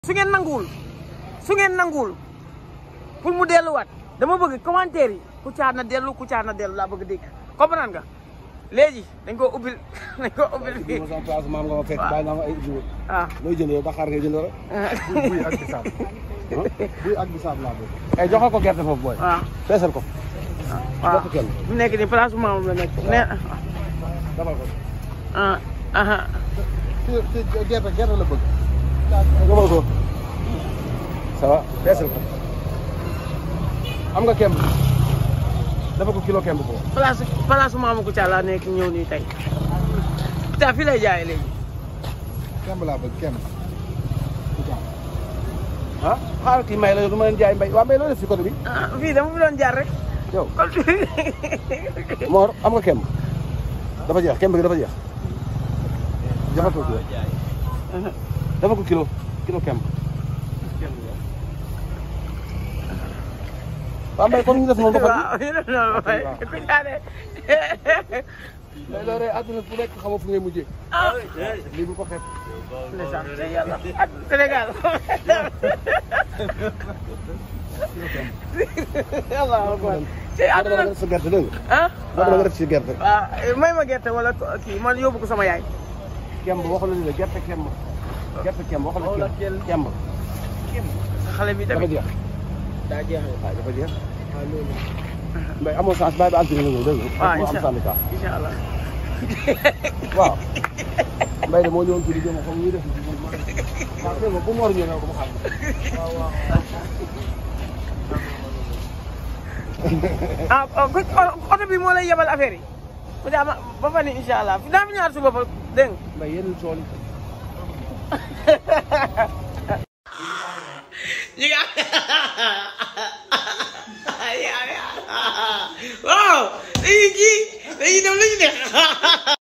su ngeen nanguwul su ngeen nanguwul pour mu delluwaat dama bëgg commentaire yi Kouthia na dellu Kouthia na dellu laa bëgg dégg comprendre nga léegi dañ ko ubbil dañ ko ubbil fii ma sama place maam nga ma fekk bàyyi naa ma ay jiw ah looy jënd yow Dakar ngay jënd rek buy ak bisaab buy ak bisaab laa bëgg ay joxal ko gerte foofu booy waaw feesal ko waaw jox ko kenn mu nekk nii place bu maamam la nekk ne defal ko ah ah ci ci gerte gerte la bëgg defal ko ça va feesal ko am nga kemb dafa ko kilo kemb ko place place bu maamu Kouthia laa nekk ñëw nii tey Kouthia fii lay jaayee léegi kemb laa bëgg kemb ah xaaral kii may la yow du ma leen jaay mbay waa mbay loo def si côté bi ah fii dama fi doon jaar rek yow kon Mor am nga kemb dafa jeex kemb gi dafa jeex defal ko kilo defal ko kilo kilo kemb waa mbay comme ñu def noonu ba waaw ñu def noonu ba pare Kouthia de mais loolu àdduna bu nekk xamoo fu ngay mujjee ah lii bu ko xeeb ndeysaan te yàlla ak Sénégal Allahu akbar te moo dama àdduna def sa gerte dégg nga ah moo dama def si gerte waaw may ma gerte wala kii man yóbbu ko sama yaay kemb waxal la ni gerte kemb gerte kemb waxal la kemb kemb xale bi dafa tamit jeex daa jeex waaw dafa jeex mbay amoo chance bàyyi ba altine nga ñëw dégg nga waaw moo am incha syndicat incha allah waaw mbay de moo ñëwoon ci di jëm xam ñuy def waaw dégg nga bu Mor ñëwee ko ma xam ah ah oto bi moo lay yebal affaire yi bu dee ama ba fa ni incha allah daa fi ñaar suba ba dégg nga mbay yenn tool yi ñu ngi waaw dañuy kii dañuy def lu ñu neex